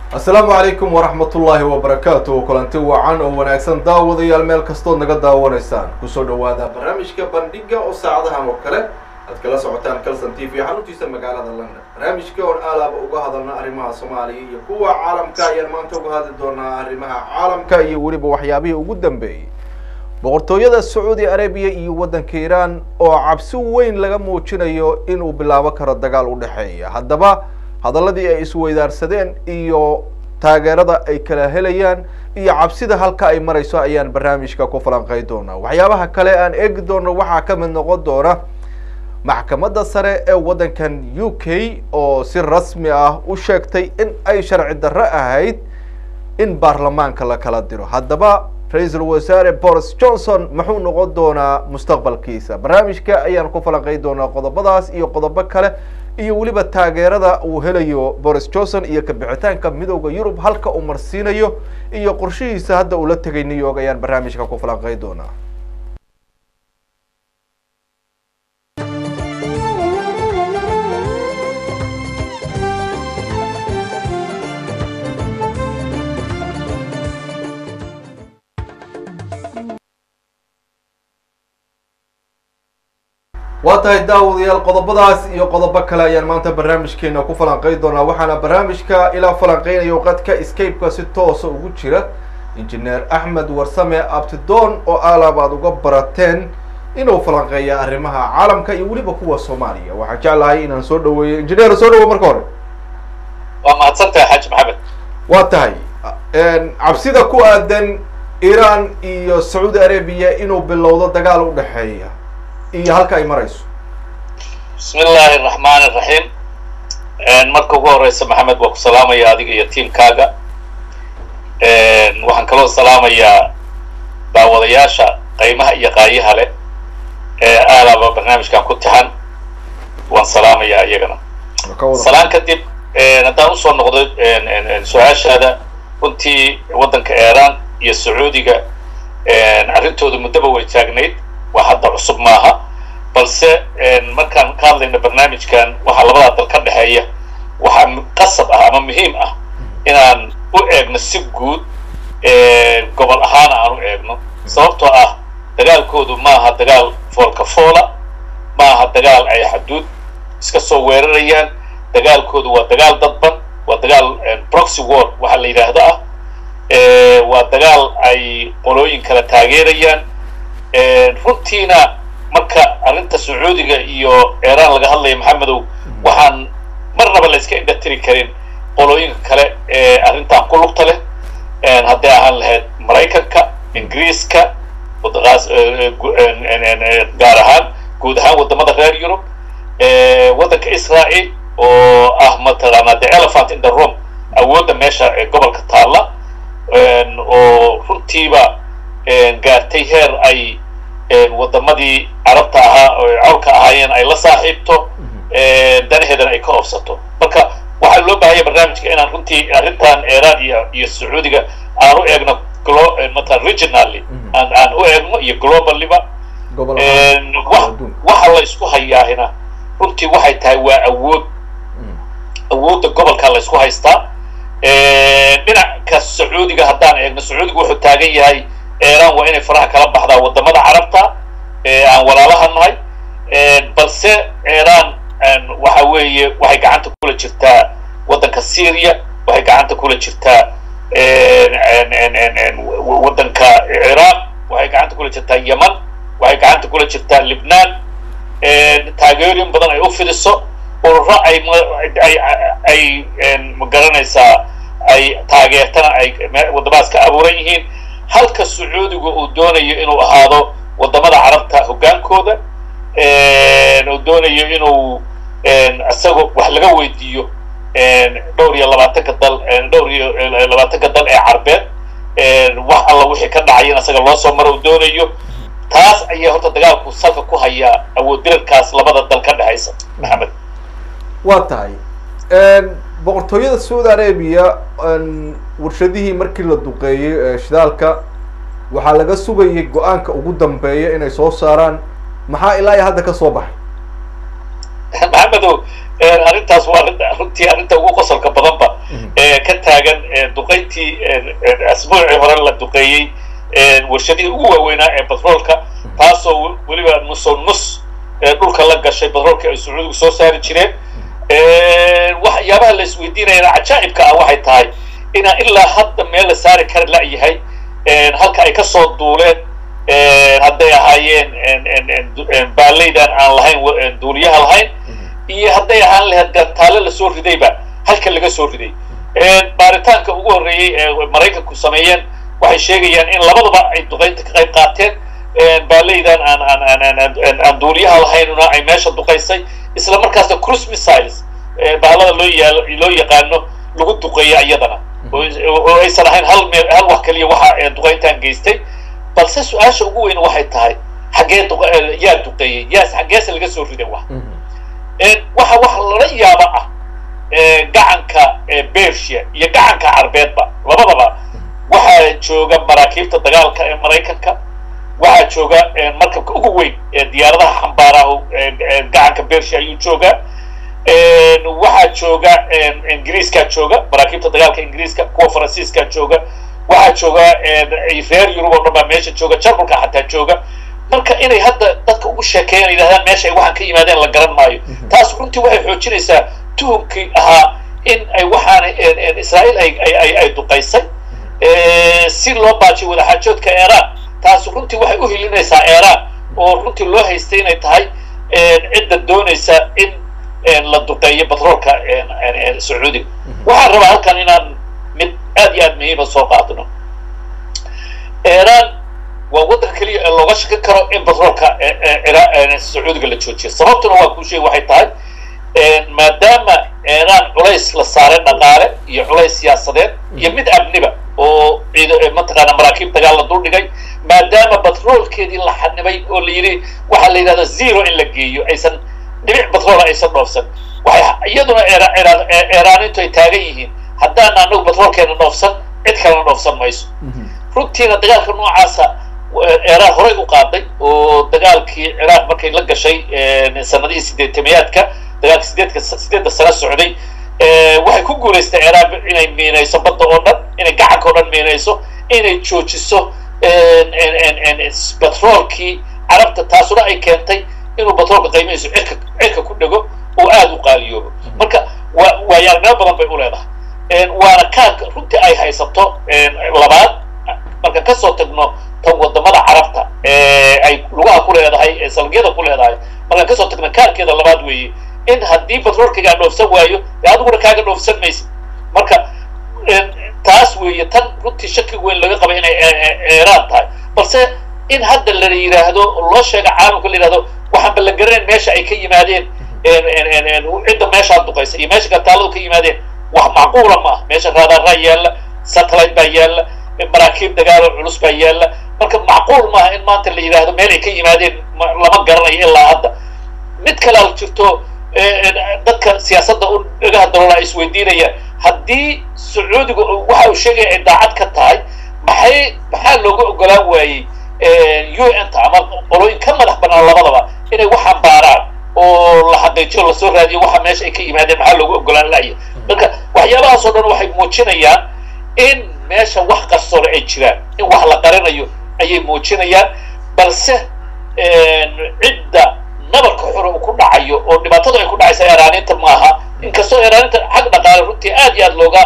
asalaamu calaykum waraxmat ullaahi wabarakaatu kulanti wacan oo wanaagsan daawadayaal meel kastood naga daawanaysaan kusoo dhawaada barnaamijka bandhiga oo saacadahan oo kale aad kala socotaan calson t v xaruntiisa magaalada london barnaamijka oon aalaaba uga hadalna arrimaha soomaaliya iyo kuwa caalamka ayaan maanta uga hadli doonaa arrimaha caalamka iyo weliba waxyaabihii ugu dambeeyey boqortooyada sacuudi arabiya iyo waddanka iiraan oo cabsi weyn laga muujinayo inuu bilaabo karo dagaal u dhexeeya haddaba hadaladii ay isweydaarsadeen iyo taageerada ay kala helayaan iyo cabsida halka ay marayso ayaan barnaamijka ku falanqey doonaa waxyaabaha kale aan eegi doono waxaa ka mid noqon doona maxkamadda sare ee waddankan u k oo si rasmi ah u sheegtay in ay sharci darro ahayd in baarlamaanka la kala diro haddaba ra-iisul wasaare boris johnson muxuu noqon doonaa mustaqbalkiisa barnaamijka ayaan ku falanqey doonaa qodobadaas iyo qodobo kale iyo weliba taageerada uu helayo boris johnson iyo kabixitaanka midooda yurub halka uu marsiinayo iyo qorshihiisa hadda uu la tegay new york ayaan barnaamijka ku falanqey doonaa waa tahay daawadayaal qodobadaas iyo qodobo kale ayaan maanta barnaamijkeena ku falanqey doonaa waxaana barnaamijka ilaa falanqeynayo qadka escape-ka si toosa ugu jira injineer axmed warsame abtidoon oo aalaab aad uga barateen inuu falanqeeya arrimaha caalamka iyo weliba kuwa soomaaliya waxaan jeclahay inaan soo dhaweeyo injineer soo dhawo marka hore waa mahadsantahay xaaji maxamed waa tahay cabsida ku aadan iiraan iyo sacuudi arabiya inuu bilowdo dagaal u dhexeeya iyo halka ay marayso bismi illaahi araxmaan iraxiim marka ugu horeysa maxamed waa ku salaamaya adiga iyo tiamkaaga waxaan kaloo salaamayaa daawadayaasha qaymaha iyo qaayaha leh ee aalaaba barnaamijkan ku tixan waan salaamayaa iyagana salaan kadib haddaan usoo noqdo su-aashaada runtii waddanka iiraan iyo sacuudiga arrintooda muddaba way taagnayd waa hadda cusub maaha balse markaan ka hadlayno barnaamijkan waxaa labadaa dal ka dhexeeya waxaa qasab ah ama muhiim ah inaan u eegno si guud gobol ahaan aan u eegno sababtoo ah dagaalkoodu maaha dagaal foolka foola maaha dagaal ay xaduud iska soo weerarayaan dagaalkoodu waa dagaal dadban waa dagaal proxy war waxaa la yidhaahdo ah waa dagaal ay qolooyin kala taageerayaan runtiina marka arrinta sacuudiga iyo iiraan laga hadlaya maxamedow waxaan marnaba la iska indhatiri karin qolooyinka kale ee arrintan ku lugta leh hadday ahaan lahayd maraykanka ingiriiska gaar ahaan guud ahaan waddamada reer yurub waddanka israel oo ah mataqaanaa the elephant in the room awoodda meesha ee gobolka taalla oo runtiiba gaartay heer ay waddamadii carabta ahaa oo cawlka ahaayeen ay la saaxiibto danaheedana ay ka oofsato marka waxaa loo baahanya barnaamijka inaan runtii arrintan iiraan iyo iyo sacuudiga aan u eegno glo mata regionally aan aan u eegno iyo globallyba waxa la isku hayaahina runtii waxay tahay waa awood awoodda gobolka la isku haystaa dhinaca sacuudiga haddaan eegno sacuudiga wuxuu taagan yahay iiraan waa inay faraha kala baxdaa waddamada carabta aan walaalaha nahay balse iiraan waxa weeye waxay gacanta kula jirtaa waddanka syria waxay gacanta kula jirtaa waddanka ciraaq waxay gacanta kula jirtaa yeman waxay gacanta kula jirtaa libnaan taageerin badan ay u fidiso ururo ay ay magaranaysaa ay taageertana ay waddamadaas ka abuuran yihiin halka sacuudiga uu doonayo inuu ahaado waddamada carabta hoggaankooda uu doonayo inuu isagoo wax laga weydiiyo dhowr iyo labaatanka dal dhowr iyo labaatanka dal ee carbeed wax alla wixii ka dhacayana isaga loo soo maro uu doonayo taas ayaa horta dagaalku salka ku hayaa awood dirarkaas labada dal ka dhexaysa maxamed waa tahay boqortooyada saudi arabiya warshadihii markii la duqeeyey shidaalka waxaa laga sugayay go-aanka ugu dambeeya inay soo saaraan maxaa ilaa iyo hadda ka soo baxay maxamedow arrintaas waa arrinta runtii arrinta ugu qosolka badanba ka taagan duqayntii asbuucii hore la duqeeyey warshadihii ugu waaweynaa ee batroolka taasoo weliba nuso nus dhulka la gashay batroolka ay sacuudigu soo saari jireen waxyaabaha la isweydiinayana cajaa'ibka ah waxay tahay inaan ilaa hadda meel la saari kari la-yahay halka ay kasoo duuleen hadday ahaayeen baaleydan aan lahayn duuliyaha lahayn iyo hadday ahaan lahayd gantaale lasoo ridayba halka laga soo riday baaritaanka ugu horreeyey ee maraykanku sameeyeen waxay sheegayaan in labaduba ay duqaynta ka qayb qaateen baaleydan aan aan aan duuliyaha lahaynuna ay meesha duqaysay isla markaasna cruise missiles bahalada loo yaal loo yaqaano lagu duqeeya iyadana oo aysan ahayn hal meel hal wax kaliya waxa duqayntan geystay balse su-aasha ugu weyn waxay tahay xaggee yaa duqeeyey yaas xaggeese laga soo riday wax waxa wax lala yaaba ah gacanka bersia iyo gacanka carbeedba labadaba waxaa jooga maraakiibta dagaalka ee maraykanka waxaa jooga markabka ugu weyn ee diyaaradaha xambaaraha gacanka bersia ayuu joogaa waxaa jooga ingiriiskaa jooga maraakiibta dagaalka ingiriiska kuwa faransiiskaa jooga waxaa jooga reer yurub oo dhan baa meesha jooga jarmalka xataa jooga marka inay hadda dadka ugu sheekeeyan yidhahdaan meesha ay waxaan ka yimaadeen la garan maayo taas runtii waxay xoojinaysaa tuhumkii ahaa in ay waxaana israa'iil ay ay duqaysay si loo baajiyo wadaxaajoodka iiraan taas runtii waxay u hilinaysaa iiraan oo runtii loo haystay inay tahay cidda doonaysa in la duqeeyo batroolka sacuudiga waxaan rabaa halkan inaan mid aad iyo aad muhiima soo qaadno iiraan waa waddanka keliya ee looga shakin karo in batroolka sacuudiga la joojiyo sababtuna waa kuu sheegi waxay tahay maadaama iiraan culays la saaray dhaqaale iyo culays siyaasadeed iyo mid amniba oo mataqaana maraakiib dagaal la duldhigay maadaama batroolkeedii la xanibay oo la yidhi waxaa la yidhahda zero in la geeyo aysan dhibic batroola aysan dhoofsan waxay iyaduna iiraanintu ay taagan yihiin haddaan anagu batroolkeena dhoofsan cid kalena dhoofsan mayso runtiina dagaalka noocaasa iiraan horey u qaaday oo dagaalkii ciraaq markay la gashay sanadihii sideetamayaadka dagaalka sideedka sideedda sano socday waxay ku guulaystay ciraaq inay miinayso badda oo dhan inay gacanka oo dhan miinayso inay joojiso batroolkii carabta taasuna ay keentay inuu batroolka qiimihiisu cirka cirka ku dhego oo aada u qaaliyoobo marka waa waayaaragnimo badan bay u leedahay waana kaarka runtii ay haysato labaad markaan kasoo tagno tan wadamada carabta ay lugaha ku leedahay salgyada ku leedahay markaan kasoo tagno kaarkeeda labaad weeye in haddii batroolkaygaa dhoofsan waayo dee adiguna kaaga dhoofsan maysid marka taas weeye tan runtii shaki weyn laga qaba inay iiraan tahay balse in hadda la yidhaahdo loo sheega caalamka la yidhahdo waxaanba la garanayn meesha ay ka yimaadeen cidda meeshaa duqaysa iyo meesha gantaaladu ka yimaadeen wax macquula ma ah meesha raadaraa yaalla satellite baa yaalla maraakiib dagaalo culus baa yaalla marka macquul maaha in maanta la yidhaahdo meel ay ka yimaadeen lama garanayo ilaa hadda mid kalea jirto dadka siyaasadda u dhagaha daloola ay isweydiinayaan haddii sacuudiga waxa uu sheegaya ay daacad ka tahay maxay maxaa looga ogolaan waayey u n ta ama qolooyin ka madax banaan labadaba inay waxaan baaraan oo la xaqiijiyo lasoo raadiyo waxa meesha ay ka yimaadeen maxaa looga ogolaan laya marka waxyaabahaas oo dhan waxay muujinayaan in meesha wax qarsoore ay jiraan in wax la qarinayo ayay muujinayaan balse cidda nabarka xore uu ku dhacayo oo dhibaatadu ay ku dhacaysa eeraaninta maaha inkastoo eeraaninta xag dhaqaale runtii aad iyo aad looga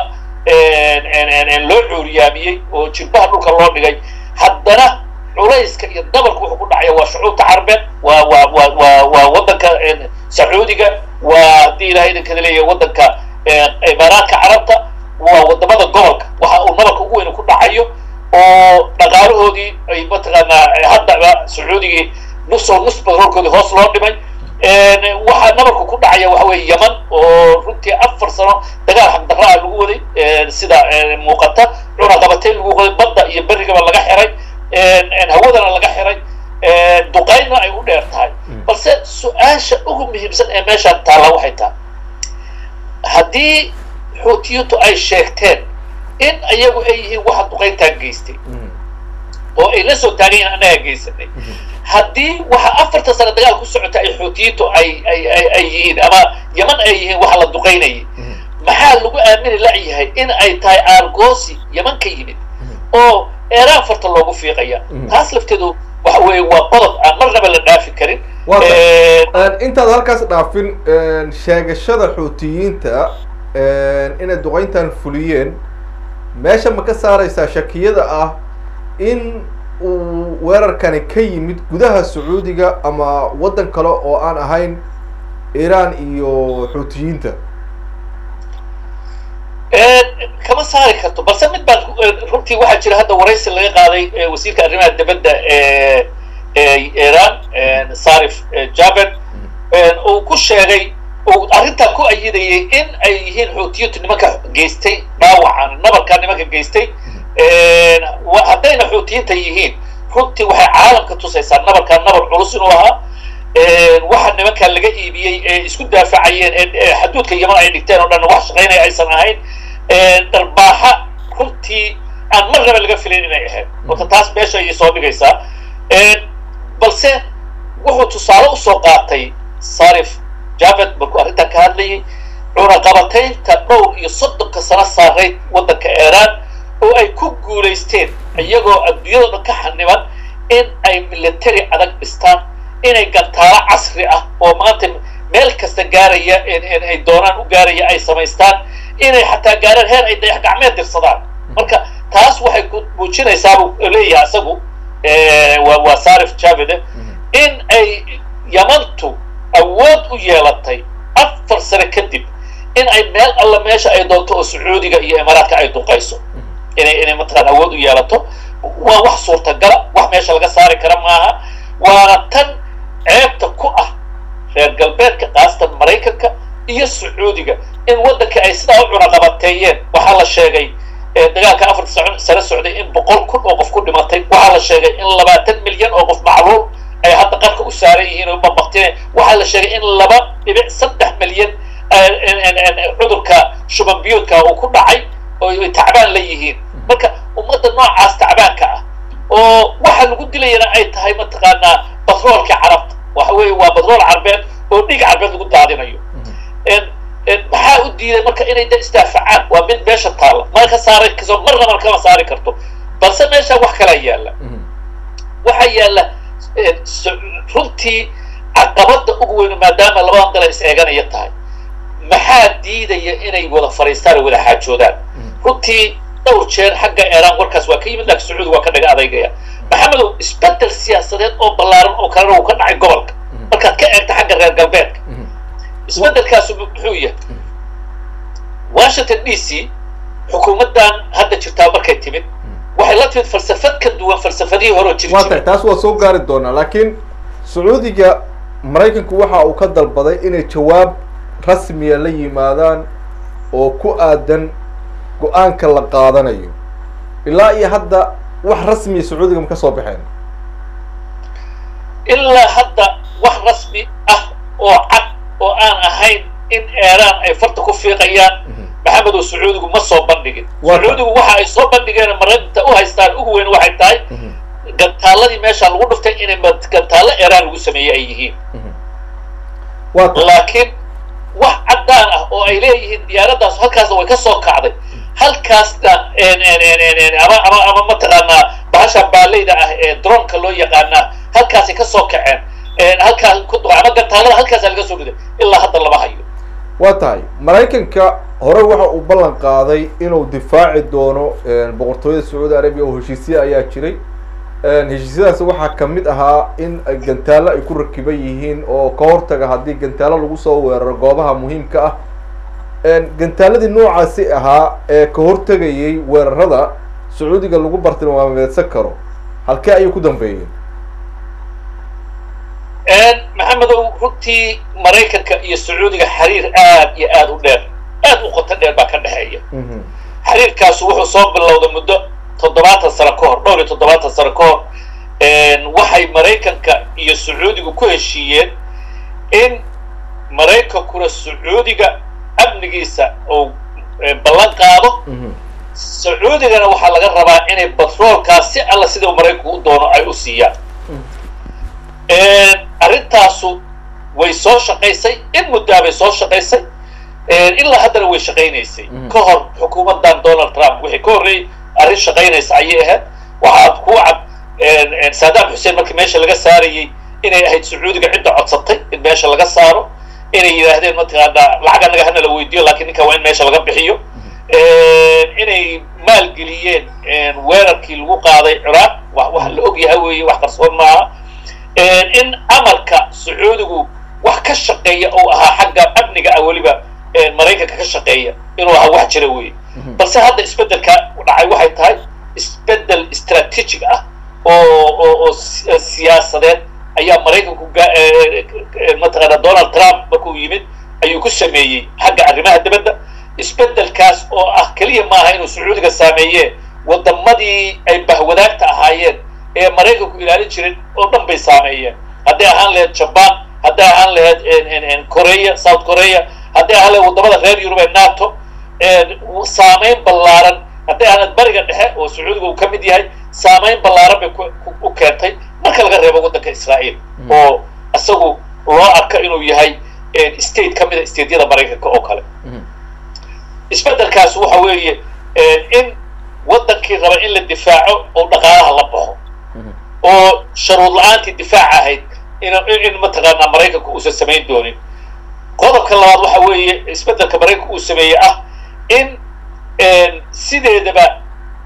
loo cuuriyaamiyey oo jilbaha dhulka loo dhigay haddana culayska iyo dabarku wuxuu ku dhacaya waa shucuubta carbeed waa waa waa waa waa waddanka sacuudiga waa haddii ilahay idinkada leeyahay waddanka imaaraadka carabta waa wadamada gobolka waxa uu nabarka ugu weyn ku dhacayo oo dhaqaalahoodii ay mataqaanaa haddaba sacuudigii nusoo nus batroolkoodii hoos loo dhimay waxaa nabarku ku dhacaya waxa weeye yeman oo runtii afar sano dagaal xaqdarraa lagu waday sida muuqata cunaqabateyn lagu waday badda iyo berrigaba laga xiray hawadana laga xiray duqaynna ay u dheer tahay balse su-aasha ugu muhiimsan ee meeshaan taalla waxay tahay haddii xuutiyintu ay sheegteen in ayagu ay yihiin waxa duqayntaan geystay oo ay la soo taagayiin annagaa geysanay haddii waxa afartan sano dagaal ku socota ay xuutiyintu ay ay ay ay yihiin ama yeman ay yihiin waxa la duqaynayay maxaa lagu aamini la'yahay in ay tahay aargoosi yaman ka yimid oo eeraan farta loogu fiiqaya taas lafteedu waxa weeye waa qodob aan marnaba la dhaafi karin intaad halkaas dhaafin sheegashada xuutiyiinta inay duqeyntan fuliyeen meesha ma ka saaraysaa shakiyada ah in uu weerarkani ka yimid gudaha sacuudiga ama waddan kale oo aan ahayn iiraan iyo xuutiyiinta kama saari karto balse mid baan runtii waxaa jira hadda waraysi laga qaaday wasiirka arrimaha dibadda ee iiraan sarif jaben uu ku sheegay uu arrintaa ku ayidayay in ay yihiin xuutiyintu nimanka geystay dhaawacan nabarkaa nimanka geystay haddayna xuutiyiinta yihiin runtii waxay caalamka tusaysaa nabarkaa nabar culus inuu ahaa waxa nimankaa laga iibiyey ee isku daafacayeen ee xaduudka yaman ay dhigteen oo dhan wax shaqaynaya aysan ahayn dharbaaxa runtii aan marnaba laga filayn inay ahayd horta taas meesha ayay soo dhigaysaa balse wuxuu tusaale usoo qaatay sarif javed markuu arrintan ka hadlayay cunaqabataynta dhowr iyo soddonka sano saarayd waddanka iiraan oo ay ku guulaysteen iyagoo adduunyado dhan ka xaniban in ay military adag dhistaan inay gantaalo casri ah oo maanta meel kasta gaaraya ay doonaan u gaaraya ay samaystaan inay xataa gaaraan heer ay dayax gacmeed dirsadaan marka taas waxay ku muujinaysaabuu leeyahay isagu waa sarif javede in ay yamantu awood u yeelatay afar sano kadib in ay meel alla meesha ay doonto oo sacuudiga iyo imaaraadka ay duqayso inay inay mataqaan awood u yeelato waa wax suurtagala wax meesha laga saari kara maaha waana tan ceebta ku ah reer galbeedka khaasatan maraykanka iyo sacuudiga in waddanka ay sidaa u cunaqabateeyeen waxaa la sheegay dagaalka afarta sano socday in boqol kun oo qof ku dhimatay waxaa la sheegay in labaatan milyan oo qof macluul ay hadda qarka u saaran yihiin oo bambaktineen waxaa la sheegay in laba dhibic saddex milyan cudurka shuban biyuudka uu ku dhacay oo ay tacbaan la yihiin marka ummadda noocaas tacbaanka ah oo waxa lagu dilayana ay tahay mataqaanaa batroolka carabta waxa weeye waa batrool carbeed oo dhiig carbeed lagu daadinayo maxaa u diiday marka inay da isdaafacaan waa mid meesha taalla ma ka saara kaso marna mar kama saari karto balse meesha wax kalaa yaalla waxaa yaalla runtii caqabadda ugu weynu maadaama labadan dala is eeganaya tahay maxaa diidaya inay wada fariistaan oo wada xaajoodaan runtii dhowr jeer xagga eeraan warkaas waa ka yimid laakiin sacuudi waa ka dhaga adeygaya maxamedow isbedel siyaasadeed oo ballaaran oo kalena uu ka dhacay gobolka markaad ka eegta xagga reer galbeedka isbedelkaasu muxuu yahay washington d c xukuumaddan hadda jirtaa markay timid waxay la timid falsafad ka duwan falsafadihii hore oo jiri waa tahay taas waa soo gaari doonaa laakiin sacuudiga maraykanku waxa uu ka dalbaday inay jawaab rasmiya la yimaadaan oo ku aadan go-aanka la qaadanayo ilaa iyo hadda wax rasmiya sacuudiga ma ka soo baxeen ilaa hadda wax rasmi ah oo cad oo aan ahayn in eeraan ay farta ku fiiqayaan maxamed oo sacuudigu ma soo bandhigin sacuudigu waxa ay soo bandhigeen maranta u haystaan ugu weyn waxay tahay gantaaladii meesha lagu dhuftay inay gantaallo eeraan lagu sameeyey ay yihiin laakiin wax caddaan ah oo ay leeyihiin diyaaraddaas halkaasna way ka soo kacday halkaasna ama ama ama mataqaanaa bahasha baaleyda ah ee dronka loo yaqaanaa halkaasay ka soo kaceen halkaas ku ama gantaalada halkaasa laga soo riday ilaa hadda lama hayo waa tahay maraykanka hore waxa uu ballan qaaday inuu difaaci doono boqortooyada sacuudi arabiya oo heshiisya ayaa jiray heshiisyadaas waxaa kamid ahaa in gantaalo ay ku rakiban yihiin oo ka hortaga haddii gantaalo lagu soo weeraro goobaha muhiimka ah gantaaladii noocaasi ahaa ee ka hortegayay weerarada sacuudiga lagu bartilmaameedsan karo halkee ayay ku dambeeyeen maxamedow runtii maraykanka iyo sacuudiga xiriir aad iyo aad u dheer aad u qoto dheer baa ka dhexeeya xiriirkaasu wuxuu soo bilowday muddo toddobaatan sano ka hor dhowr iyo toddobaatan sano ka hor waxay maraykanka iyo sacuudigu ku heshiiyeen in maraykankuna sacuudiga amnigiisa uu ballan qaado sacuudigana waxaa laga rabaa inay batroolkaas si alla sida maraykanku u doono ay u siiyaan arrintaasu way soo shaqaysay in muddaa bay soo shaqaysay ilaa haddana way shaqaynaysay ka hor xukuumaddan donald trump wixii ka horreeyey arrin shaqaynaysa ayay ahayd waxaad ku cad saddam xuseen markii meesha laga saarayey inay ahayd sacuudiga cidda codsatay in meesha laga saaro inay yidhaahdeen mataqaanaa lacag annaga hana la weydiiyo lakiin ninka waa in meesha laga bixiyo inay maalgeliyeen weerarkii lagu qaaday ciraaq wax la og yahay weeye wax qarsoon maaha in amarka sacuudigu wax ka shaqeeya oo ahaa xagga amniga ah weliba maraykanka ka shaqeeya inuu ahaa wax jira weeye balse hadda isbeddelka dhacay waxay tahay isbeddel strategic ah oo oo oo siyaasadeed ayaa maraykanku mataqaana donald trump markuu yimid ayuu ku sameeyey xagga arrimaha dibadda isbeddelkaas oo ah keliya maaha inuu sacuudiga saameeye waddamadii ay bahwadaagta ahaayeen ee maraykanku ilaalin jirin oo dhan bay saameeyeen hadday ahaan lahayd jabaan hadday ahaan lahayd korea south korea hadday ahaan lahayd waddamada reer yurub ee nato saameyn ballaaran hadday ahaan lahayd bariga dhexe oo sacuudiga uu ka mid yahay saameyn ballaaran bay u keentay marka laga reebo waddanka israa'iil oo isagu loo arko inuu yahay state ka mid a stateyada maraykanka oo kale isbeddelkaas waxa weeye in waddankii raba in la difaaco oo dhaqaalaha la baxo oo sharuud la-aantii difaac ahayd in mataqaanaa maraykanka uusan samayn doonin qodobka labaad waxa weeye isbeddelka maraykanka uu sameeyey ah in sideedaba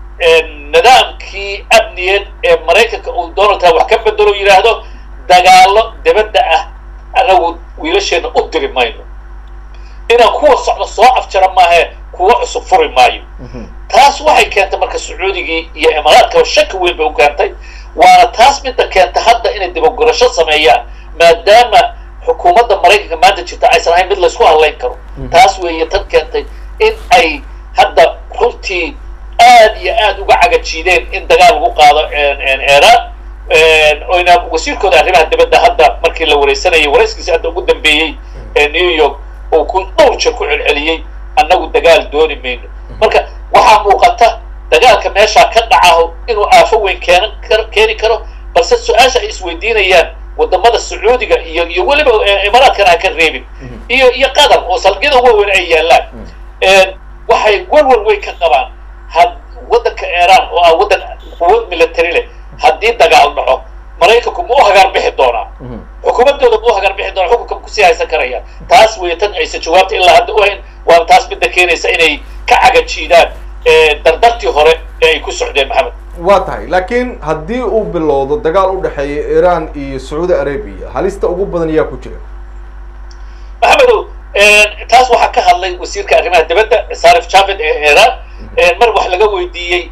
nidaamkii amniyeed ee maraykanka uu donald trump wax ka bedelo yidhaahdo dagaalo dibadda ah anagu wiilasheena u diri mayno inaan kuwa socdo soo afjara maahe kuwa cusub furi maayo taas waxay keentay marka sacuudigii iyo imaaraadkaba shaki weyn bay u keentay waana taas midda keenta hadda inay dibagurasho sameeyaan maadaama xukuumadda maraykanka maanta jirta aysan ahayn mid laysku hadlayn karo taas weeye tan keentay in ay hadda runtii aad iyo aad uga cagajiideen in dagaal lagu qaado iiraan oyna wasiirkooda arrimaha dibadda hadda markii la wareysanayay warayskiisi hadda ugu dambeeyey ee new york uu ku dhowr jeer ku celceliyey annagu dagaal dooni mayno marka waxaa muuqata dagaalka meeshaa ka dhacaho inuu aafo weyn keenan kar keeni karo balse su-aasha ay isweydiinayaan waddamada sacuudiga iyo iyo weliba imaaraadkana aan ka reebin iyo iyo qatar oo salgiyada waaweyn ay yaallaan waxay walwal weyn ka qabaan had waddanka iiraan oo ah waddan quwad military leh haddii dagaal dhaco maraykanku ma u hagaar bixi doonaa xukuumaddooda ma u hagaar bixi doonaa xukunka kusii haysan karayaan taas weeye tan aysan jawaabta ilaa hadda u hayn waana taas midda keenaysa inay ka cagajiidaan dardartii hore ee ay ku socdeen maxamed waa tahay laakiin haddii uu bilowdo dagaal u dhexeeya iiraan iyo sacuudi arabia halista ugu badan yaa ku jira maxamedow taas waxaa ka hadlay wasiirka arrimaha dibadda sarif javed ee iiraan mar wax laga weydiiyey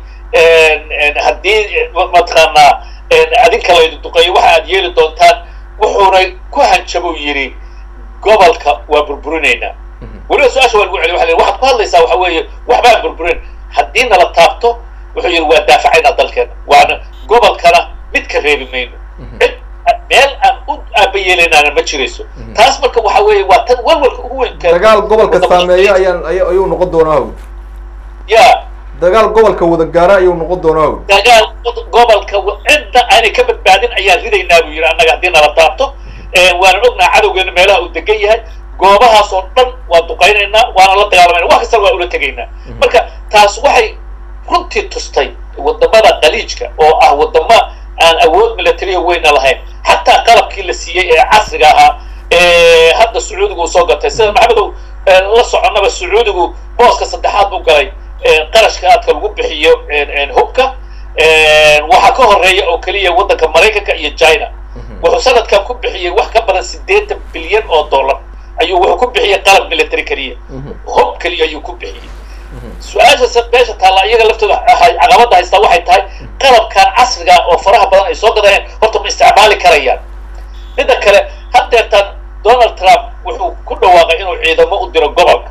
haddii mataqaanaa adinka laydu duqeeyo waxa aad yeeli doontaan wuxuuna ku hanjabo yidhi gobolka waa burburinaynaa weliba su-aasha waa lagu celiy waa waxaad ku hadlaysaa waxa weeye waxbaan burburin haddii nala taabto wuxuu yidhi waa daafacaynaa dalkeena waana gobolkana mid ka reebi mayno cid meel aan u aabayeelanaana ma jirayso taas marka waxa weeye waa tan walwalka ugu weyn dagaal gobolka saameeya ayaan ayuu noqon doonaa hawl ya dagaal gobolka wada gaara ayuu noqon doonaa hawl dagaal gobolka cidda aanay ka badbaadin ayaan ridaynaa buu yidhi annaga haddii nala taabto waanan ognaha cadowgeena meelaha uu degan yahay goobahaas oo dhan waa duqaynaynaa waana la dagaalamayna wax kastana waa ula tegaynaa marka taas waxay runtii tustay waddamada qaliijka oo ah waddamo aan awood militariya weyna lahayn xataa qalabkii la siiyey ee casriga ahaa hadda sacuudigu uu soo gatay sida maxamedow la soconnaba sacuudigu booska saddexaad buu galay qarashka aadka lagu bixiyo hubka waxaa ka horeeya oo keliya waddanka maraykanka iyo china wuxuu sanadkan ku bixiyey wax ka badan siddeetan bilyan oo dollar ayuu wuxuu ku bixiyey qalab military keliya hub keliya ayuu ku bixiyey su-aasha meesha taalla iyaga laftooda caqabadda haystaa waxay tahay qalabkan casriga oo faraha badan ay soo gadayeen horta ma isticmaali karayaan midda kale haddeertaan donald trump wuxuu ku dhawaaqay inuu ciidamo u diro gobolka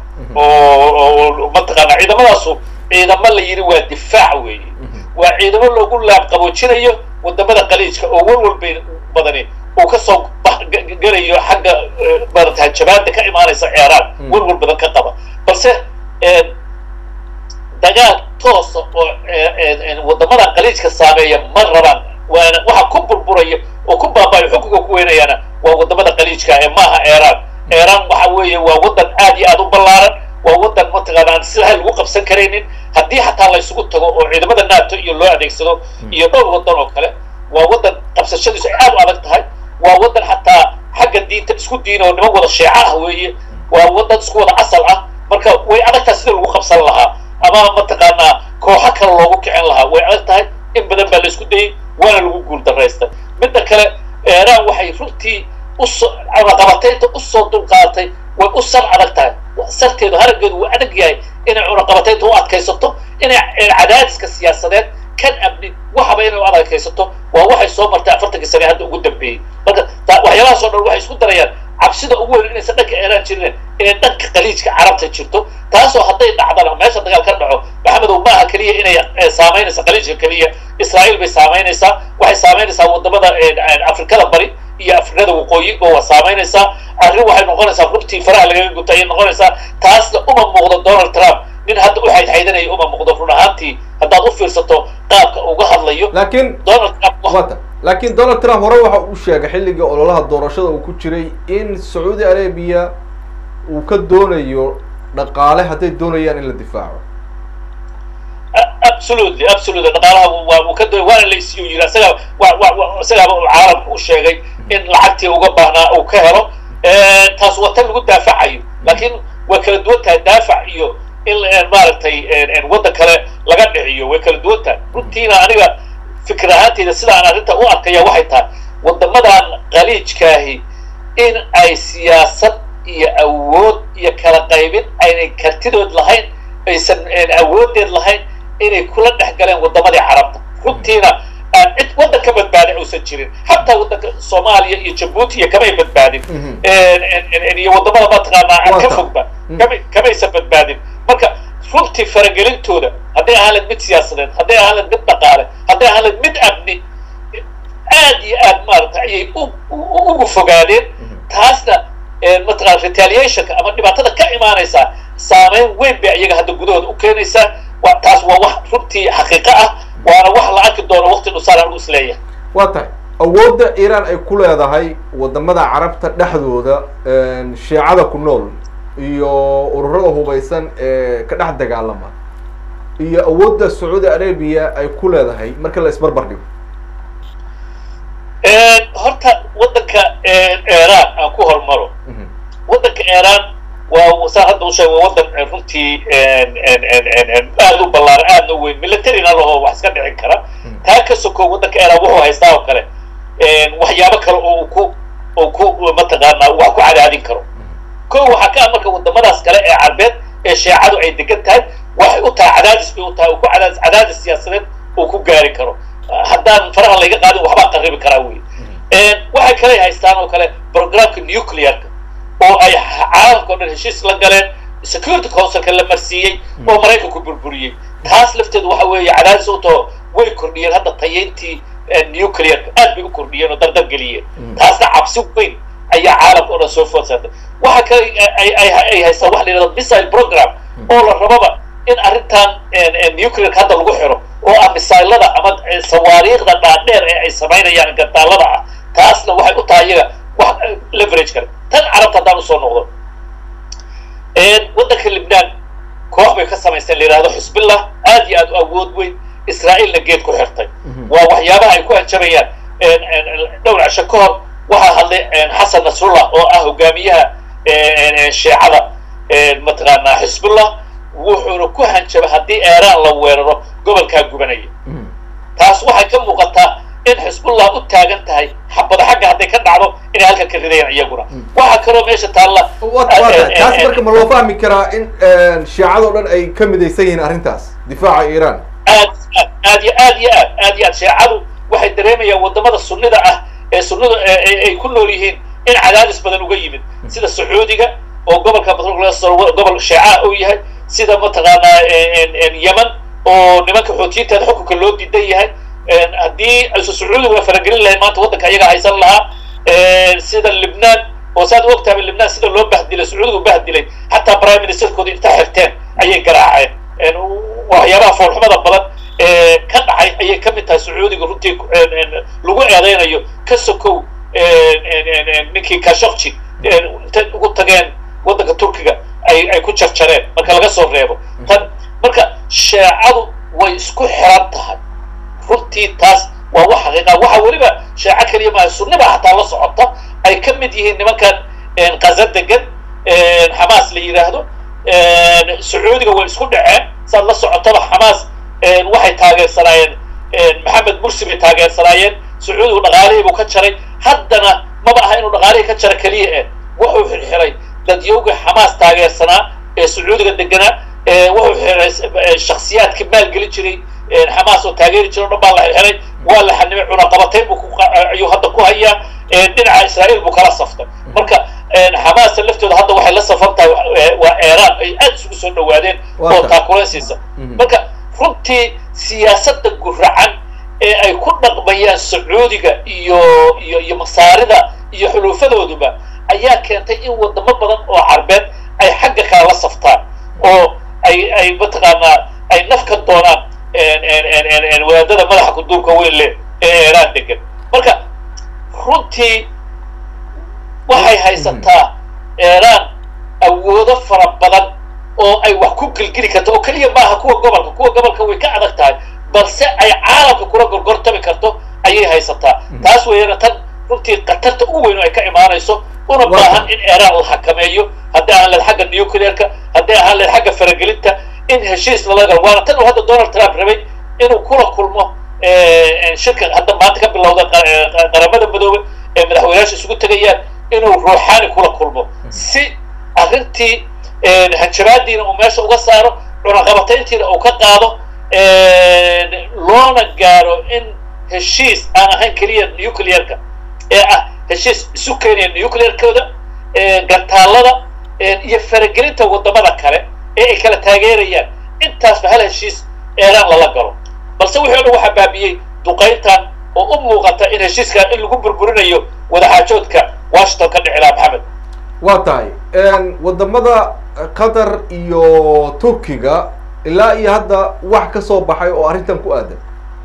oo mataqaana ciidamadaasu ciidamo la yidhi waa difaac weeye waa ciidamo loogu laab qaboojinayo wadamada qaliijka oo walwal bay badani uu kasoo gelayo xagga maarata hanjabaada ka imaanaysa ceeraan walwal badan ka qaba balse dagaal toosa oo wadamada qaliijka saameeya ma rabaan waana waxa ku burburaya oo ku baabaayo xukunka ku weynayaana waa wadamada qaliijka ee maaha eeraan iiraan waxa weeye waa waddan aad iyo aad u ballaaran waa waddan mataqaana aan sidaa lagu qabsan karaynin haddii xataa la isugu tago oo ciidamada nato iyo loo adeegsado iyo dhowr waddan oo kale waa waddan qabsashadiisu ay aad u adag tahay waa waddan xataa xagga diinta isku diina oo niman wada sheeca ah weeye waa waddan isku wada asal ah marka way adag tahay sida lagu qabsan lahaa ama mataqaanaa kooxo kale loogu kicin lahaa way adag tahay in badan baa la isku dayey waana lagu guul daraystay midda kale iiraan waxay runtii usoo cunaqabataynta usoo dulqaadatay way u sar adag tahay sarteedu harageedu wuu adag yahay inay cunaqabataynta u adkaysato inay cadaadiska siyaasadeed kan amni waxaba inay u adkaysato waa waxay soo martay afartankii sane hadda ugu dambeeyey marka waxyaabahaasoo dhan waxay isku darayaan cabsida ugu weyn inaysan dhanka iiraan jirin inay dhanka khaliijka carabta jirto taasoo hadday dhacdana meesha dagaal ka dhaco maxamedow maaha keliya inay saamaynaysa khaliijka keliya israa'iil bay saamaynaysaa waxay saamaynaysaa wadamada afrikada bari iyo afrikada waqooyiba waa saamaynaysaa arrin waxay noqonaysaa runtii faraha lagaga guto ayay noqonaysaa taasna uma muuqdo donald trump nin hadda u xaydxaydanaya uma muuqdo run ahaantii haddaad u fiirsato qaabka uga hadlayo laakiin donald trump wata laakiin donald trump hore waxa uu sheegay xilligii ololaha doorashada uu ku jiray in sacuudi arabia uu ka doonayo dhaqaale hadday doonayaan in la difaaco absolutely absolutely dhaqaalaha waa uu ka doonay waana la isiyo yiri isaga wa wa isagaaba uu caalamka u sheegay in lacagtii uga baahnaa uu ka helo taas waa tan lagu daafacayo laakiin way kala duwan tahay daafac iyo in maaragtay waddan kale laga dhiciyo way kala duwan tahay runtiina aniga fikir ahaanteyda sida aan arrinta u arkaya waxay tahay waddamadan khaliijkaahi in ay siyaasad iyo awood iyo kala qaybin aynay kartidood lahayn aysan awoodeed lahayn inay kula dhex galeen waddamadii carabta runtiina aan cid waddan ka badbaadin uusan jirin xataa waddanka soomaaliya iyo jabuuti iyo kamay badbaadin iyo waddamada mataqaanaa aan ka fogba kama kamaysan badbaadin marka runtii faragelintooda hadday ahaan layd mid siyaasadeed hadday ahaan layd mid dhaqaale hadday ahaan layd mid amni aad iyo aad maarata ayay ugu fogaadeen taasna mataqana retaliationka ama dhibaatada ka imaanaysaa saameyn weyn bay iyaga hadda gudahooda u keenaysaa taas waa wax runtii xaqiiqo ah waana wax la arki doono waqti dhusaan anigu isleeyahay waa tahay awoodda iiraan ay ku leedahay waddamada carabta dhexdooda shiicada ku nool iyo ururada hubaysan ee ka dhex dagaalama iyo awoodda sacuudi arabia ay ku leedahay marka la isbarbar dhigo horta waddanka iiraan aan ku hormaro waddanka iiraan waa saan hadda usheeg waa waddan runtii aad u ballaaran aadna u weyn militarina laho wax iska dhicin kara taa ka soko waddanka iiraan wuxuu haystaa oo kale waxyaabo kale oo uu ku oo ku mataqaanaa wax ku cadaadin karo ko waxaa ka ah marka waddamadaas kale ee carbeed ee sheecadu ay degan tahay waxay u tahay cadaadis bay u tahay uu ku cadaadis cadaadis siyaasadeed uu ku gaari karo haddaan faraha layga qaadin waxbaa qaribi karaa wey waxay kale haystaan oo kale programka nuclearka oo ay caalamka o dhan heshiis la galeen security councilka la marsiiyey oo maraykanku burburiyey taas lafteedu waxa weeye cadaadis u taho way kordhiyeen hadda tayeyntii nuclearka aad bay u kordhiyeen oo dardar geliyeen taasna cabsi weyn ayaa caalamka o dhan soo food saartay waxa kale ay haystaan waxa la yidhahda missile program oo la rababa in arrintan nuclearka hadda lagu xiro oo ah misaylada ama sawaariikhda dhaadheer ee ay samaynayaan gandaalada ah taasna waxay u tahay iyaga wax leverage kale tan carabta haddaan usoo noqdo waddanka libnaan koox bay ka samaysteen la yidhahdo xusbillah aad iyo aad u awood weyn israa'iilna geed ku xirtay waa waxyaabaha ay ku hanjabayaan dhowr cisho ka hor waxaa hadlay xasan nasrullah oo ah hogaamiyaha shiicada mataqaanaa xisbullah wuxuuna ku hanjabay haddii iiraan la weeraro gobolkaa gubanaya taas waxay ka muuqataa in xisbullah u taagan tahay xabada xagga hadday ka dhacdo inay halkan ka ridayaan iyaguna waxaa kaloo meesha taalla taas marka ma loo fahmi karaa in shiicado dhan ay ka midaysan yihiin arrintaas difaaca iiraan aad aad iyo aad iyo aad aad iyo aad shiicadu waxay dareemayaan waddamada sunnida ah ee sunnida ay ku nool yihiin in cadaadis badan uga yimid sida sacuudiga oo gobolka gobol shiica uu yahay sida mataqaanaa yemen oo nimanka xootiyiinteeda xukunka loo diidan yahay haddii aysu sacuudiga faragelin lahayn maanta waddanka ayaga haysan lahaa sida libnaan oo saad og tahay libnaan sida loo bahdilay sacuudiga bahdilay xataa prime ministerkooda inta xirteen ayay garaaceen waxyaabaha foolxumada badan ee ka dhacay ayay ka mid tahay sacuudiga runtii lagu eedeynayo ka sokow ninkii kashokji inta ugu tageen waddanka turkiga ay ay ku jarjareen marka laga soo reebo tan marka sheecadu way isku xiran tahay runtii taas waa wax xaqiiqa waxa weliba sheeco keliya maaha sunniba xataa la socota ay ka mid yihiin nimankan qaza degan xamaas la yidhaahdo sacuudiga way isku dhaceen saad la socotaba xamaas waxay taageersanaayeen maxamed mursi bay taageersanaayeen sacuudigu dhaqaalihii buu ka jaray haddana maba aha inuu dhaqaalihii ka jaro keliya eh wuxuu xirxiray dadyowga xamaas taageersanaa ee sacuudiga deganaa wuxuu xiray shaksiyaadkii maalgelin jiray xamaas oo taageeri jira o dhan baa la xirxiray waa la xanimay cunaqabatayn buu ayuu hadda ku hayaa dhinaca israa'iil buu kala saftay marka xamaasta laftooda hadda waxay la safan tahay waa eeraan ay aad isugu soo dhawaadeen oo taakulaysiisa marka runtii siyaasadda guracan ee ay ku dhaqmayaan sacuudiga iyo iyo iyo masaarida iyo xuluufadooduba ayaa keentay in wadamo badan oo carbeed ay xagga kale la saftaan oo ay ay mataqaanaa ay nafka doonaan wadaadada madaxa kuduurka weyn leh ee eeraan degan marka runtii waxay haysataa eeraan awoodo fara badan oo ay wax ku gelgeli karto oo keliya maaha kuwa gobolka kuwa gobolka way ka adag tahay balse ay caalamka kula gorgortami karto ayay haysataa taas weeyana tan runtii khatarta ugu weyn oo ay ka imaanayso una baahan in eeraan la xakameeyo haddii ahaan leed xagga nuclearka haddii ahaan leed xagga faragelinta in heshiis lala galo waana tan uu hadda donald trump rabay inuu kula kulmo shirka hadda maanta ka bilowda qaramada madoobe ee madaxweynayaasha isugu tegayaan inuu ruuxaani kula kulmo si arrintii hanjabaadiina uu meesha uga saaro cunaqabatayntiina uu ka qaado loona gaaro in heshiis aan ahayn keliya nuclearka ee ah heshiis isu keenaya nuclearkooda gantaalada iyo faragelinta wadamada kale ee ay kala taageerayaan intaasba hal heshiis eeraan lala galo balse wixii o dhan waxaa baabiyey duqayntan oo u muuqata in heshiiskan in lagu burburinayo wadaxaajoodka washington ka dhici laha maxamed waa tahay wadamada qatar iyo turkiga ilaa iyo hadda wax ka soo baxay oo arrintan ku aadan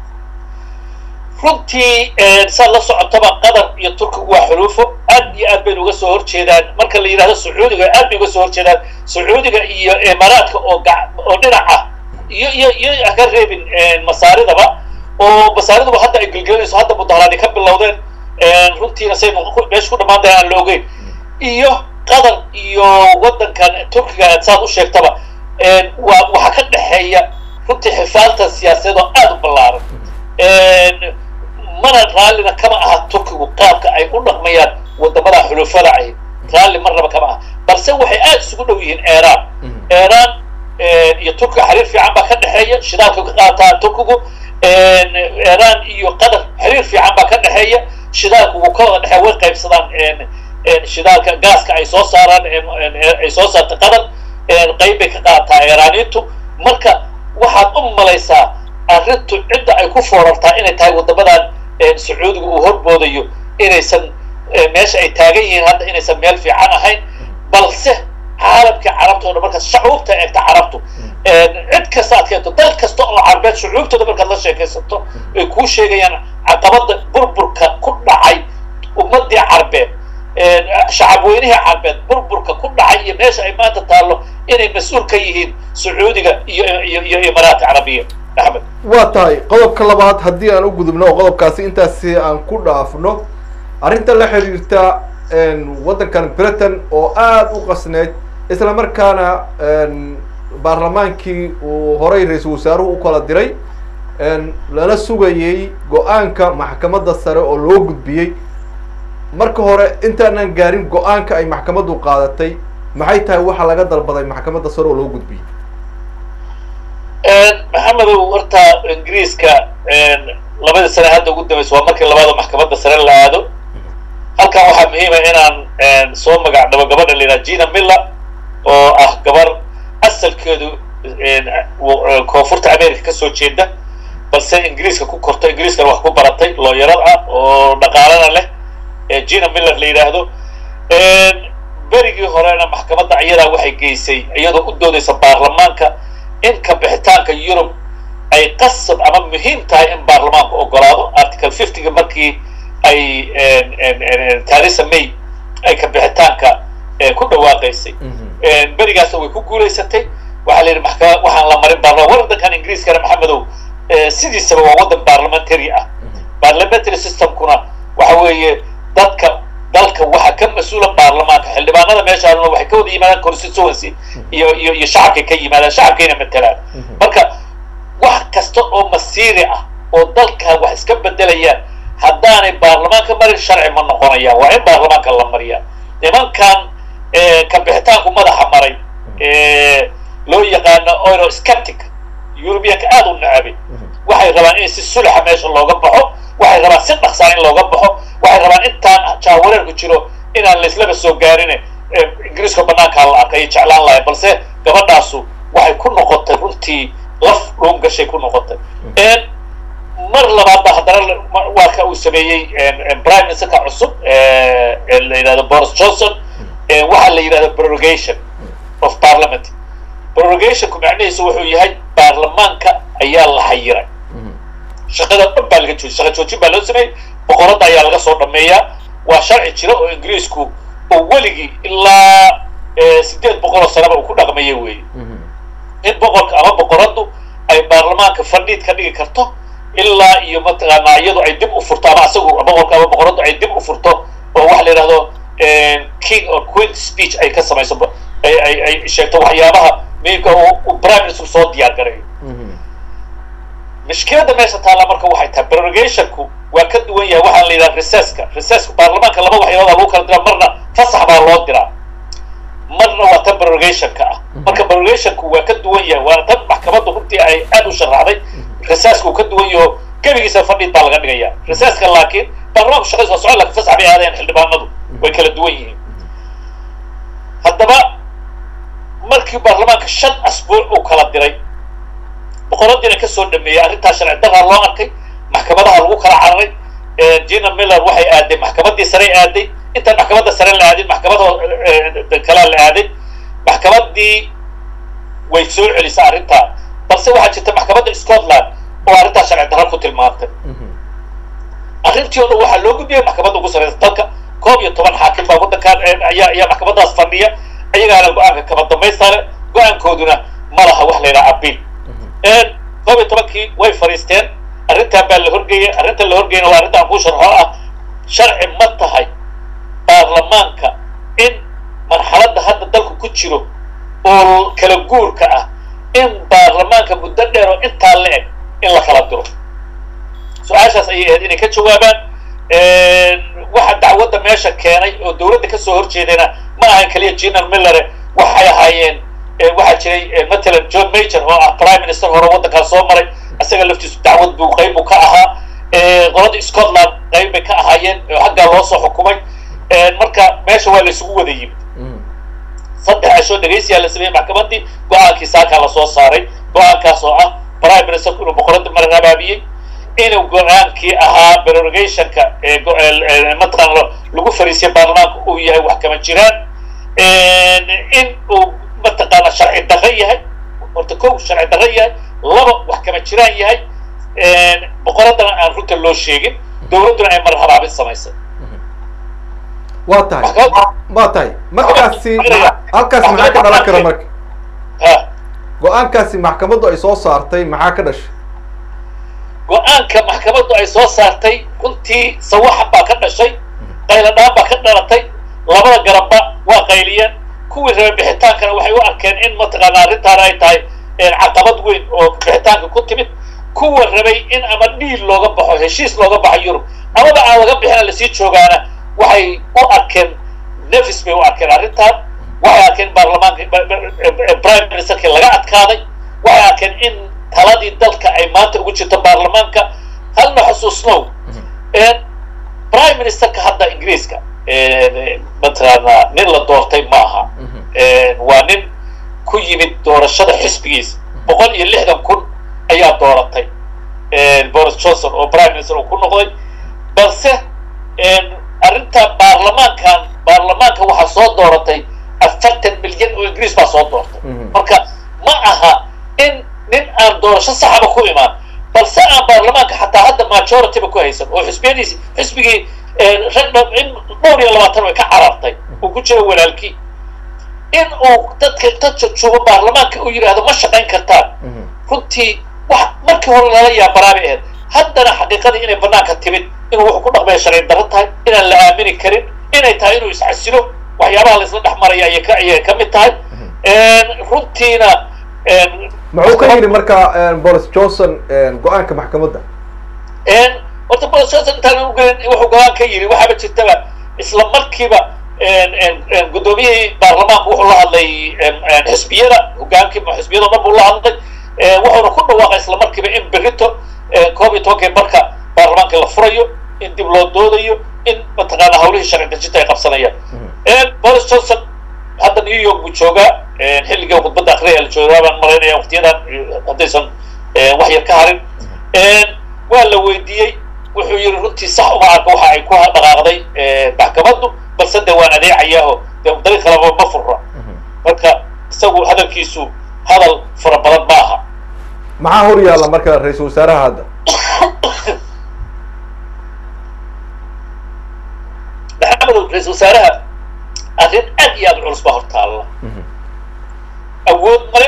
runtii saad la socotaba qatar iyo turkigu waa xuluufo aad iyo aad bayna uga soo horjeedaan marka la yidhahdo sacuudiga aad bay uga soo horjeedaan sacuudiga iyo imaaraadka oo oo dhinac ah iyo iyo iyo ka reebin masaaridaba oo masaariduba hadda ay gelgelinayso hadda mudaharaadi ka bilowdeen runtiina say meesha ku dhamaan dahay aan la ogeyn iyo qatar iyo waddankan turkiga saad u sheegtaba waa waxaa ka dhexeeya runtii xifaaltan siyaasadeed oo aada u ballaaran mana raallina kama aha turkigu qaabka ay u dhaqmayaan wadamada xulufada ay raalli marnaba kama aha balse waxay aada isugu dhow yihiin eeraan eeraan iyo turkiga xiriir fiican baa ka dhexeeya shidaalka ka qaataa turkigu eeraan iyo qatar xiriir fiican baa ka dhexeeya shidaalka wuu ka wada dhexeeya way qaybsadaan shidaalka gaaska ay soo saaraan ay soo saarta qatar qayb bay ka qaataa eeraaniintu marka waxaad u malaysaa arrintu cidda ay ku foorartaa inay tahay wadamadan sacuudiga uu horboodayo inaysan meesha ay taagan yihiin hadda inaysan meel fiican ahayn balse caalamkii carabta o dhan markaad shacuubta eegta carabtu cid kasta aad keento dal kasta oo carbeed shucuubtooda markaad la sheekaysato ay kuu sheegayaan caqabada burburka ku dhacay ummadii carbeed shacabweynihii carbeed burburka ku dhacay iyo meesha ay maanta taallo inay mas-uul ka yihiin sacuudiga iyo iyo iyo imaaraat carabiya axmed waa tahay qodobka labaad haddii aan u gudubno oo qodobkaasi intaasi aan ku dhaafno arrinta la xiriirta waddankan britain oo aada u qasneyd isla markaana baarlamaankii uu horay ra-iisul wasaaruhu u kala diray lana sugayey go-aanka maxkamadda sare oo loo gudbiyey marka hore intaanan gaarin go-aanka ay maxkamaddu qaadatay maxay tahay waxa laga dalbaday maxkamadda sare oo loo gudbiyey maxamedow horta ingiriiska labadii sane hadda ugu dambaysa waa markii labaadoo maxkamadda sare la aado halkan waxaa muhiima inaan soo magacdhabo gabadha la yidhaha gina miller oo ah gabar asalkeedu koonfurta america ka soo jeeda balse ingiriiska ku korto ingiriiskana wax ku baratay looyarad ah oo dhaqaalana leh gina miller la yidhaahdo berigii horena maxkamadda ayadaa waxay geysay iyadoo u doodaysa baarlamaanka in ka bixitaanka yurub ay qasab ama muhiim tahay in baarlamaanku ogolaado article fiftyga markii ay theresa may ay ka bixitaanka samaysay berigaasna way ku guulaysatay waxaa la yidhi maxkamad waxaan la marin baarlaman waddankan ingiriiskana maxamedow sidiisaba waa waddan parliamentary ah parliamentary systemkuna waxa weeye dadka dalka waxa ka mas-uula baarlamaanka xildhibaanada meeshaanuna waxay ka wada yimaadaan constituency iyo iyo iyo shacabkay ka yimaadaan shacabkayna matelaan marka wax kasta oo masiiri ah oo dalka wax iska bedelayaan haddaanay baarlamaanka marin sharci ma noqonayaan waa in baarlamaanka la mariyaa nimankan kabixitaanku madaxa maray loo yaqaano eurosceptic eurubiyanka aada u nacabay waxay rabaan in si sulaxa meesha looga baxo waxay rabaan si dhaqsaa in looga baxo waxay rabaan intaan jaawareerku jiro inaan laislaba soo gaarin ingiriiska banaankaa la arkay jeclaan lahay balse gabadhaasu waxay ku noqotay runtii laf dhuun gashay ku noqotay mar labaadba haddana waaka uu sameeyey prime ministerka cusub la yidhahdo boris johnson waxaa la yidhahda prorogation of parliament prorogationku macnihiisu wuxuu yahay baarlamaanka ayaa la xayiray shaqada dhan baa laga joojiyay shaqa joojin baa loo sameeyey boqoradda ayaa laga soo dhameeyaa waa sharci jira oo ingiriisku oo weligii ilaa sideed boqol oo sanaba uu ku dhaqmaya weeye in boqorka ama boqoraddu ay baarlamaanka fadhiid ka dhigi karto ilaa iyo mataqaanaa iyadu ay dib u furto ama asagu boqorka ama boqoraddu ay dib u furto oo waxa la yidhahdo king or queen speech ay ka samayso ay ay ay sheegto waxyaabaha muhiimka uu prime minister soo diyaar garayo mishkiladda meesha taalla marka waxay tahay prorogationku waa ka duwan yahay waxaan la yidhaha recesska recesska baarlamaanka laba waxyaalooda lagu kala diraa marna fasax baa loo diraa marna waa tan prorogationka ah marka prorogationku waa ka duwan yahay waana tan maxkamaddu runtii ay aad u sharaxday recesska uu ka duwan yaho gebigiisa fadhiid baa laga dhigaya recesska laakiin baarlamaanku shaqadiisa waa socon lakin fasax bay aadeen xildhibaanadu way kala duwan yihiin haddaba markii baarlamaanka shan asbuuc uu kala diray boqoradiina ka soo dhameeyey arrintaa sharci daraa loo arkay maxkamadaha lagu kala cararay gina miller waxay aaday maxkamaddii sarey aaday intaan maxkamadda sare la aadin maxkamada kalaa la aaday maxkamaddii way soo celisay arrintaa balse waxaa jirta maxkamadda scotland oo arrintaa sharci darra ku tilmaantay arrintii o dhan waxaa loo gudbiyay maxkamadda ugu sareysa dalka koob iyo toban xaakim baa waddankan ayaa ayaa maxkamadaas fadhiya ayagaana go-aanka kama dambaystaale go-aankooduna ma laha wax la yidhaha abiil koob iyo tobankii way fadhiisteen arrintan baa la horgeeyay arrintan la horgeyna waa arrinta aan kuu sharxo ah sharci ma tahay baarlamaanka in marxaladda hadda dalku ku jiro oo kala guurka ah in baarlamaanka muddo dheer oo intaa la eg in la kala diro su-aashaas ayay ahayd inay ka jawaabaan waxa dacwadda meesha keenay oo dowladda kasoo horjeedayna ma ahan keliya general millare waxay ahaayeen waxaa jiray matalan john major oo ah prime minister hore waddankaa soo maray isaga laftiisu dacwad buu qayb buu ka ahaa qolada scotland qayb bay ka ahaayeen oo xaggaa loo soo xukumay marka meesha waa la isugu wada yimid saddex cashoo dhegaysiyaa la sameeyey maxkamaddii go-aankii saakaa lasoo saaray go-aankaas oo ah prime ministerku inuu boqoradda marin abaabiyey inuu go-aankii ahaa prorogationka mataqaan lagu fariisiyay baarlamaanka uu yahay wax kama jiraan in uu mataqaana sharci darro yahay horta kow sharci darro yahay laba wax kama jiraan yahay boqoraddana aan runta loo sheegin dowladduna ay mar habaabin samaysay waa tahay waa tahay markaasi halkaasi maxaa ka dhalan kara marka go-aankaasi maxkamaddu ay soo saartay maxaa ka dhashay go-aanka maxkamaddu ay soo saartay runtii sawaxan baa ka dhashay qayladhaan baa ka dhalatay labada garabba waa qayliyeen kuwii rabay bixitaankana waxay u arkeen in mataqaana arrintaana ay tahay caqabad weyn oo bixitaanka ku timid kuwa rabay in ama dhiil looga baxo heshiis looga baxo yurub amaba aan laga bixina lasii joogaana waxay u arkeen nefis bay u arkeen arrintaan waxay arkeen baarlamaanka prime ministerkii laga adkaaday waxay arkeen in taladii dalka ay maanta ugu jirto baarlamaanka halna xusuusnow prime ministerka hadda ingiriiska mataqaana nin la doortay ma aha waa nin ku yimid doorashada xisbigiisa boqol iyo lixdan kun ayaa dooratay boris johnson oo prime minister uu ku noqday balse arrinta baarlamaankan baarlamaanka waxaa soo dooratay afartan milyan oo ingiriis baa soo doortay marka ma aha in nin aan doorasho saxaba ku imaan balse aan baarlamaanka xataa hadda majorityba ku haysan oo xisbiyadiisi xisbigii rag in dhowr iyo labaatan way ka carartay uu ku jiro walaalkii in uu dadka inta joogo baarlamaanka uu yidhaahdo ma shaqayn kartaan runtii wax markii hore lala yaabaraabay ahayd haddana xaqiiqadii inay banaanka timid inuu wuxuu ku dhaqmaya sharci darro tahay inaan la aamini karin inay tahay inuu iscasilo waxyaabaha la isla dhex maraya ayay ka ayay ka mid tahay runtiina muxuu ka yidhi marka boris johnson go-aanka maxkamadda horta boris johnson intaan ugelin wuxuu go-aan ka yidhi waxaaba jirtaba isla markiiba guddoomiyihii baarlamaanku wuxuu la hadlay xisbiyada hogaankii xisbiyada o dhan buu la hadlay wuxuuna ku dhawaaqay isla markiiba in berito koob iyo tobankii marka baarlamaanka la furayo in dib loo doodayo in mataqaana hawlihii sharci dejinta ay qabsanayaan boris johnson hadda new york buu joogaa xilligii khudbadda akriya la joogaa baan malaynaya waqtiyadan haddaysan wax yar ka harin waa la weydiiyey wuxuu yidhi runtii sax uma arka waxa ay ku dhaqaaqday maxkamaddu balse de waan adeecayaho de dariiq kaleba ma furra marka isagu hadalkiisu hadal fara badan ma aha maxaa hor yaalla marka ra-iisul wasaaraha hadda maxamedow ra-iisul wasaaraha arrin aad iyo aad culus baa hor taalla awood male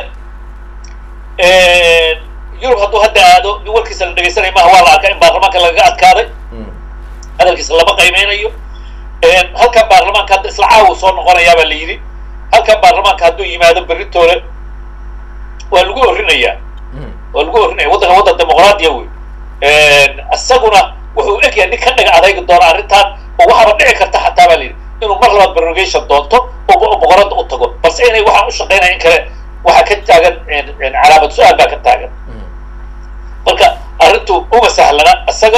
yurub hadduu hadda aado nin warkiisa la dhegaysanaya maaha waa la arkaa in baarlamaanka lagaga adkaaday hadalkiisa lama qaymeynayo halkan baarlamaanka hadda isla caawu soo noqonayaa baa la yidhi halkan baarlamaanka hadduu yimaado beritoole waa lagu orinayaa waa lagu orinaya waddanka waddan dimuqraadiya wey isaguna wuxuu egyahay nin ka dhaga adaygi doona arrintan oo waxaaba dhici karta xataa baa la yidhi inuu mar labaad berogation doonto oo boqorada u tago balse inay waxaan u shaqaynaya in kale waxaa ka taagan calaamad su-aal baa ka taagan marka arrintu uma sahlana isaga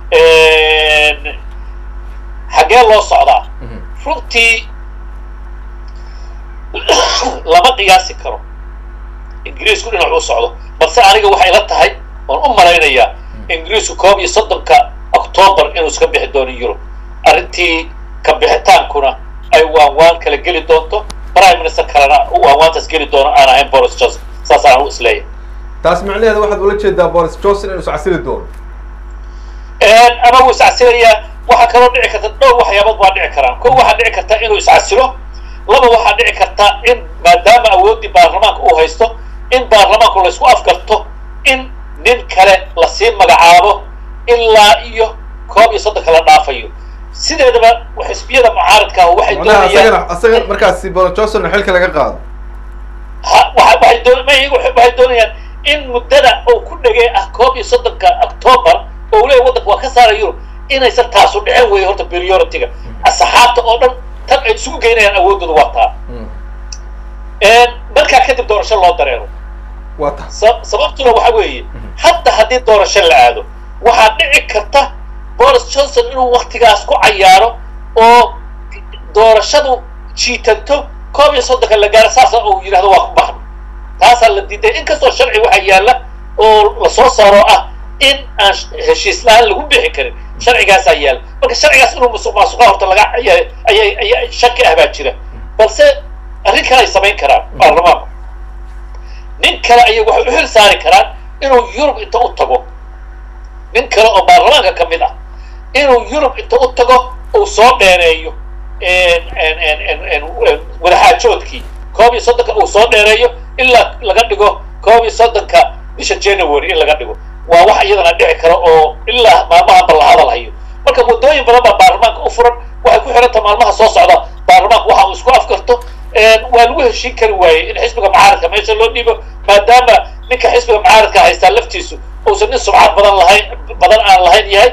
xaggee loo socdaa runtii lama qiyaasi karo ingiriisku dhinac u socdo balse aniga waxay la tahay oon u malaynayaa ingiriisku koob iyo soddonka octoobar inuu iska bixi doono yurub arrintii ka bixitaankuna ay waanwaan kala geli doonto prime minister kalena waanwaantaas geli doono aan ahayn boris johnson saas aan u isleeyahay taas macnaheeda waxaad ula jeedaa boris johnson inuu iscasili doono ama wuu iscasilayaa waxaa kaloo dhici karta dhowr waxyaabood waa dhici karaan ko waxaa dhici karta inuu iscasilo laba waxaa dhici karta in maadaama awooddii baarlamaanka uu haysto in baarlamaanku laysku afgarto in nin kale lasii magacaabo ilaa iyo koob iyo soddonka la dhaafayo sideedaba xisbiyada mucaaradka ah waxay doonayaan asaga markaasi boris johnson xilka laga qaado waxay doon waxay doonayaan in muddada uu ku dhegay ah koob iyo soddonka octoobar oo uu leeyahy waddanka waa ka saara yurub inaysan taasu dhicin weeye horta priority-ga asxaabta oo dhan tan ay isugu geynayaan awooddooda waa taa markaa kadib doorasho loo dareero waa ta sababtuna waxa weeye hadda haddii doorasho la aado waxaa dhici karta boris johnson inuu waktigaas ku cayaaro oo doorashadu jiitanto koob iyo soddonka la gaaro saasa uu yidhahdo waa ku baxno taasaa la diiday inkastoo sharci waxaa yaalla oo lasoo saaro ah in aan heshiis la-aan lagu bixi karin sharcigaasaa yaalla marka sharcigaas inuu musuq maasuqa horta laga ayay ayay shaki ah baa jira balse arrin kale ay samayn karaan baarlamaanku nin kale ayay waxay u xil saari karaan inuu yurub inta u tago nin kale oo baarlamaanka ka mid ah inuu yurub inta u tago uu soo dheereeyo wadaxaajoodkii koob iyo soddonka uu soo dheereeyo ilaa laga dhigo koob iyo soddonka bisha january in laga dhigo waa wax iyadana dhici kara oo ilaa maalmahanba la hadal hayo marka waddooyin badan baa baarlamaanka u furan waxay ku xiranta maalmaha soo socda baarlamaanka waxa uu isku afkarto waa lagu heshiin kari waayey in xisbiga mucaaradka meesha loo dhiibo maadaama ninka xisbiga mucaaradka haystaa laftiisu uusan nin subcad badan lahayn badan aan lahayn yahay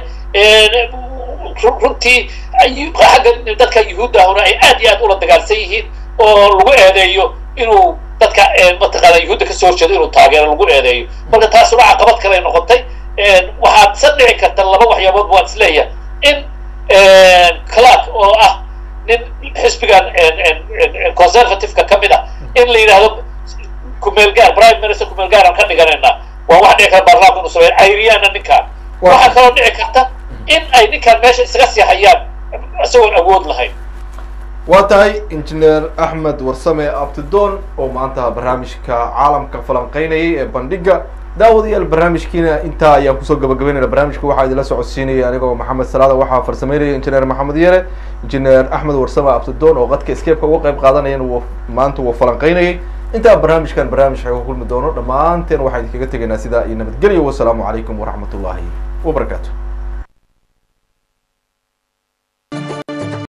runtii xagga dadka yuhuudda ahuna ay aad iyo aad ula dagaalsan yihiin oo lagu eedeeyo inuu dadka mataqaana yuhuudda kasoo horjeedo inuu taageero lagu eedeeyo marka taasuna caqabad kale ay noqotay waxaad sa dhici karta laba waxyaabood waan isleeyahay in clark oo ah nin xisbigan conservativeka ka mid ah in la yidhaahdo kumeelgaar prime minister kumeelgaar aan ka dhiganaynaa waa wax dhici kara baarlamaanka inuu sameeyo ayriyaana ninkaan waxaa kaloo dhici karta in ay ninkaan meesha isaga sii hayaan isagoon awood lahayn waa tahay injineer axmed warsame abtidoon oo maanta barnaamijka caalamka falanqeynayay ee bandhiga daawadayaal barnaamijkiina intaa ayaan kusoo gabagabeynayna barnaamijka waxaa idinla socodsiinaya anigoo maxamed salaada waxaa farsameynaya injineer maxamed yere injineer axmed warsame abtidoon oo qadka escape-ka uga qayb qaadanayana w maanta wuu falanqeynayay intaa barnaamijkan barnaamij xeega kulmi doono dhammaanteen waxaan idinkaga tegaynaa sidaa iyo nabadgelyo wasalaamu calaykum waraxmat ullaahi wabarakaatu